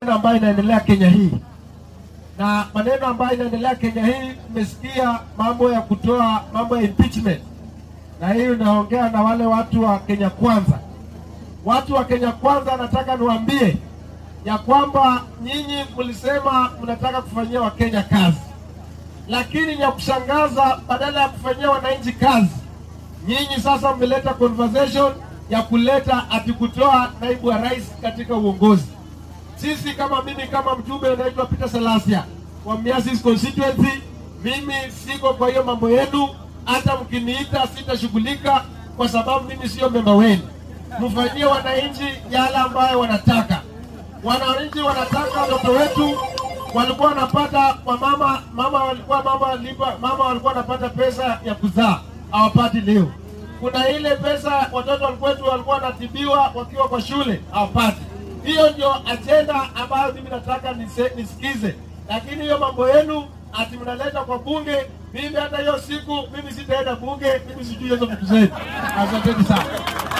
ambayo inaendelea Kenya hii na maneno ambayo inaendelea Kenya hii, umesikia mambo ya kutoa mambo ya impeachment, na hii unaongea na wale watu wa Kenya Kwanza. Watu wa Kenya Kwanza, nataka niwaambie ya kwamba nyinyi mlisema mnataka kufanyia Wakenya kazi, lakini ya kushangaza, badala ya kufanyia wananchi kazi, nyinyi sasa mmeleta conversation ya kuleta ati kutoa naibu wa rais katika uongozi. Sisi kama mimi kama mjumbe unaitwa Peter Salasia wa Miasis constituency, mimi siko kwa hiyo mambo yenu. Hata mkiniita sitashughulika, kwa sababu mimi sio memba wenu. Mfanyie wananchi yale ambayo wanataka. Wananchi wanataka watoto wetu walikuwa wanapata kwa mama mama walikuwa mama walipa, mama walikuwa wanapata pesa ya kuzaa hawapati leo. Kuna ile pesa watoto wetu walikuwa wanatibiwa wakiwa kwa shule hawapati. Hiyo ndio ajenda ambayo mimi nataka nise, nisikize, lakini hiyo mambo yenu ati mnaleta kwa bunge, mimi hata hiyo siku mimi sitaenda bunge, mimi sijui hizo vitu zenu. Asanteni sana.